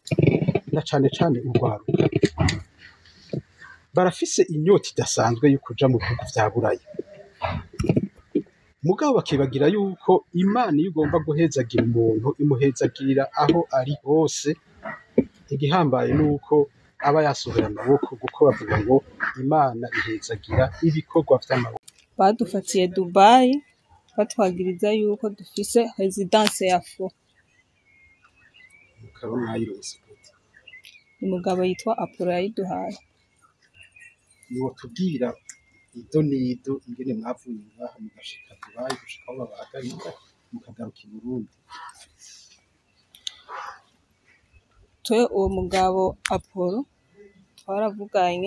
na cane cane urwaruka barafise inyota idasanzwe yo kuja mu bihugu vya buraya mugabo bakibagira yuko imana iyo igomba guhezagira umuntu imuhezagirira aho ari hose igihambaye nuko aba yasohoye amaboko kuko bavuga ngo imana ihezagira ibikorwa vy'amaboko badufatiye dubayi batwagiriza yuko dufise residence ya fo mukaba mwayironse gute umugabo yitwa apolo yayiduhaye mwotubwira ido n'ido ingene mwavuye ngaha mugashika dubayi gushika aho babahagarika mukagaruka i burundi twe uwo mugabo apolo twaravuganye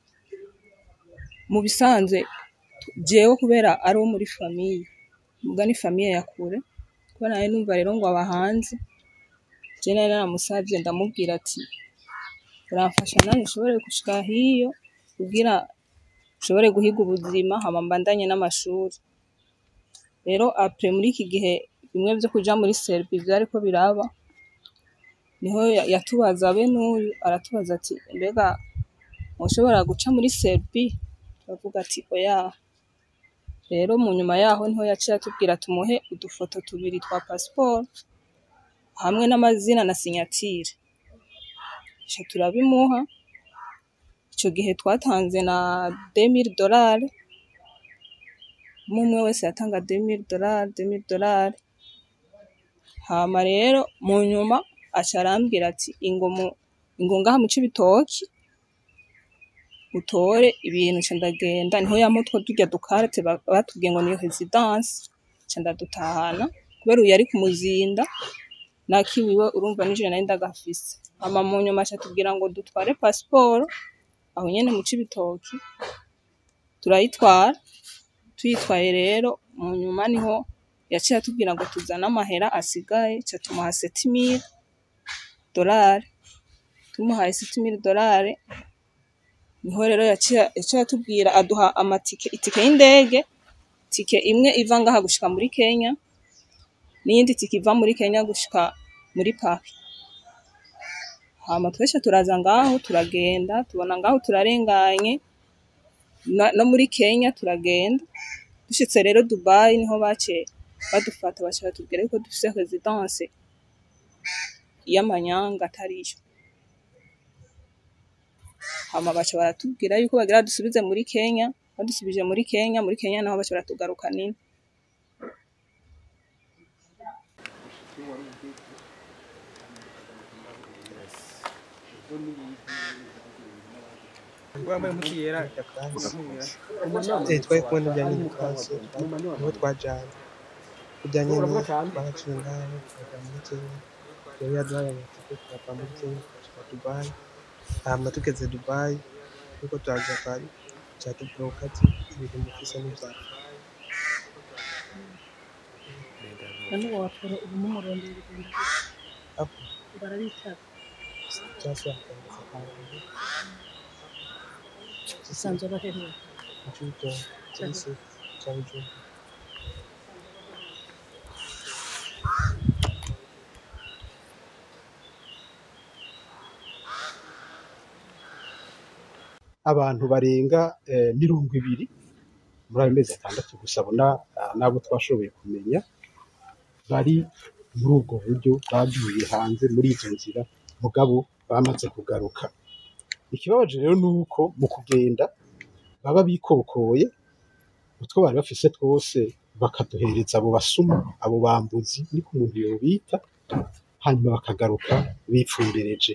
mu bisanzwe jewe kubera ari uwo muri famiye muga ni famiye ya kure kubera nari numva rero ngo aba hanze je nari naramusavye ndamubwira ati uramfasha nanje nshobore gushika hiyo kugira nshobore guhiga ubuzima hama mbandanye n'amashuri rero apre muri iki gihe bimwe vyo kuja muri serbi vyariko biraba niho ya- yatubaza be n'uyu aratubaza ati mbega mushobora guca muri serbi turavuga ati oya rero mu nyuma yaho niho yaciye atubwira tumuhe udufoto tubiri twa pasiporo hamwe n'amazina na sinyatire ico turabimuha ico gihe twatanze na 2000 dolari umwe umwe wese yatanga 2000 dolari 2000 dolari hama rero mu nyuma aca arambwira ati ingo mu ingo ngaha mu Cibitoki utore ibintu ca ndagenda niho yampa utwo turya dukarate ba- batubwiye ngo niyo residence ca ndadutahana kubera uyu yari ku muzinda nakiwiwe urumva nije nari ndagafise hama mu nyuma aca atubwira ngo dutware pasiporo aho nyene mu Cibitoki turayitwara tuyitwaye rero mu nyuma niho yaciye atubwira ngo tuzane amahera asigaye ca tumuha 7000 dolari tumuhaye 7000 dolari niho rero yaciye yaciye atubwira aduha amatike itike y'indege tike imwe iva ngaha gushika muri Kenya n'iyindi tike iva muri Kenya gushika muri Paris hama twese turaza ngaho turagenda tubona ngaho turarenganye na- no muri Kenya turagenda dushitse rero Dubai niho baciye badufata baca batubwira yuko dufise residence y'amanyanga atariyo hama baca baratubwira yuko bagira dusubize muri Kenya badusubije muri Kenya muri Kenya naho baca baratugaruka nini wambaye umuti yera Eh, twari kubona ibijyanye n'ikaze niho twajyanye kujyanye n'abaciye ngaho tukajya muri Kenya yari yaduhaye amatike tukava muri Kenya tukajya Dubai hama tugeze Dubai nuko turaza kare cyatubwira ati ibintu mufise n'ibyaha none uwo waporo ubu mumurondera urugendo hapo barabitaka cyangwa bakandika ahantu usanzwe baheruka mu cyuto kuri se cya Bujumbura abantu barenga eh, mirongo ibiri muri ayo mezi atandatu gusa abona n'abo twashoboye kumenya bari muri ubwo buryo bagiye hanze muri izo nzira mugabo bamaze kugaruka ikibabaje rero ni uko mu kugenda baba bikokoye utwo bari bafise twose bakaduhereza abo basuma abo bambuzi niko umuntu yobita hanyuma bakagaruka bipfumbereje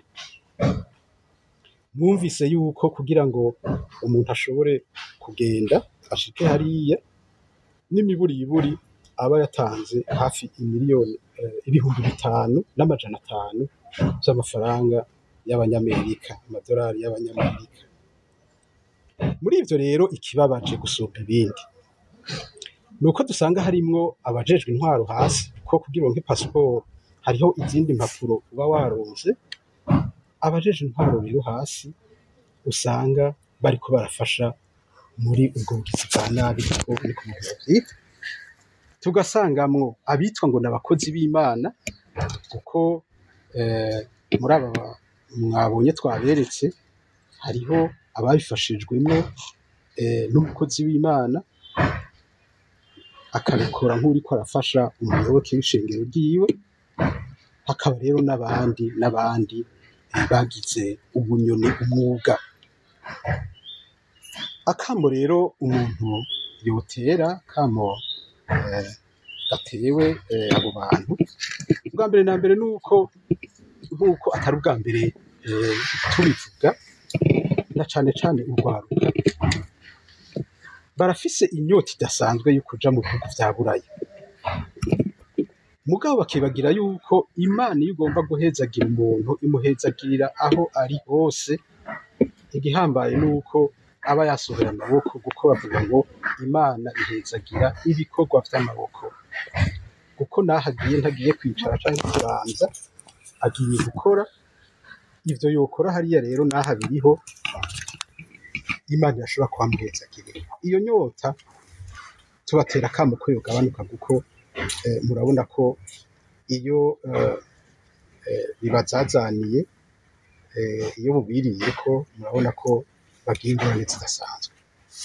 mwumvise yuko kugira ngo umuntu ashobore kugenda ashike hariya n'imiburiburi aba yatanze hafi imiliyoni eh, ibihumbi bitanu n'amajana atanu by'amafaranga y'abanyamerika amadolari y'abanyamerika muri ivyo rero ikibabaje gusumba ibindi ni uko dusanga harimwo abajejwe intwaro hasi ko kugira uronke pasiporo hariho izindi mpapuro uba waronse abajeje intwaro rero hasi usanga bariko barafasha muri ubwo bugizi bwa nabi kuko niko umuntu yavyita tugasangamwo abitwa ngo ni abakozi b'imana kuko eh, muri aba ba- mwabonye twaberetse hariho ababifashijwemo eh, n'umukozi w'imana akabikora nk'uriko arafasha umuyoboke w'ishengero ryiwe hakaba rero n'abandi n'abandi eh, bagize ubunyoni umwuga akamo rero umuntu yotera kamo eh, gatewe eh, abo bantu ubwa mbere na mbere nuko nk'uko atari ubwa mbere eh, tubivuga na cane cane urwaruka barafise inyota idasanzwe yo kuja mu bihugu vya buraya mugabo bakibagira yuko imana iyo ugomba guhezagira umuntu imuhezagirira aho ari hose igihambaye nuko aba yasohoye amaboko kuko bavuga ngo imana ihezagira ibikorwa vy'amaboko kuko naho agiye ntagiye kwicara canke kubanza agiye gukora ivyo yokora hariya rero naho abiriho imana irashobora kuhamuhezagirira iyo nyota tubatera akamo ko yogabanuka kuko eh, murabona ko iyo eh, eh, bibazazaniye eh, iyo bubiriye ko murabona ko bagira ingorane zidasanzwe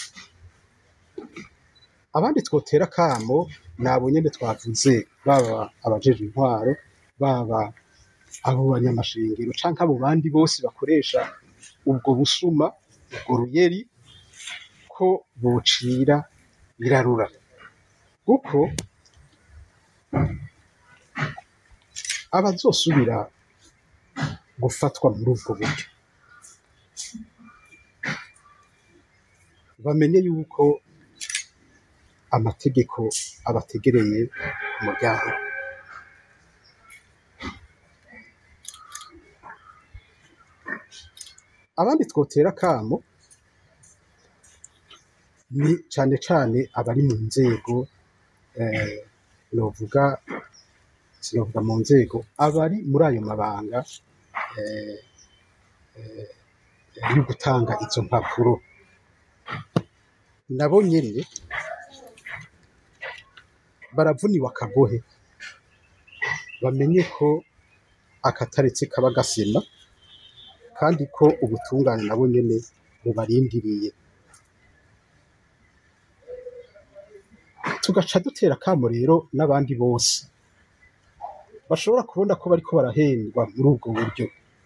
abandi twotera akamo nabo nyene twavuze baba abajejwe intwaro baba abo banyamashengero canke abo bandi bose bakoresha ubwo busuma ubwo ruyeri ko bocira birarura kuko abazosubira gufatwa muri ubwo buryo bamenye yuko amategeko abategereye ku muryango abandi twotera akamo ni cane cane abari mu nzego eh, novuga sinovuga mu nzego abari muri ayo mabanga eh, eh, yo gutanga izo mpapuro nabo nyene baravuniwe akagohe bamenye ko akataretse kaba gasema kandi ko ubutungane nabo nyene bubarindiriye tugaca dutera akamo rero n'abandi bose bashobora kubona ko bariko barahendwa muri ubwo buryo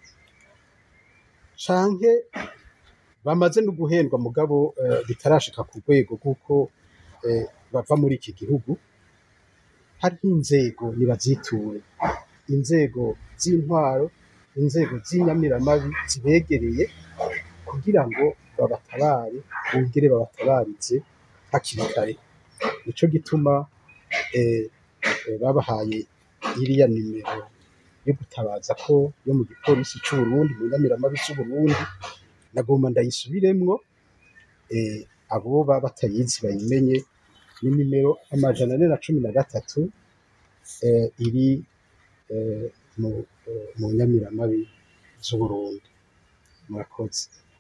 canke bamaze no guhendwa mugabo eh, bitarashika ku rwego rw'uko eh, bava muri iki gihugu hariho inzego nibaziture inzego z'intwaro inzego z'inyamiramabi zibegereye kugira ngo babatabare bongere babatabarize hakiri kare nico gituma eh, eh, babahaye iriya nimero yo gutabaza ko yo mu gipolisi c'Uburundi mu nyamiramabi c'Uburundi nagomba ndayisubiremwo eh, abo baba batayizi bayimenye ni nimero amajana ane na cumi na gatatu eh, iri eh, mu, eh, mu nyamiramabi z'Uburundi murakoze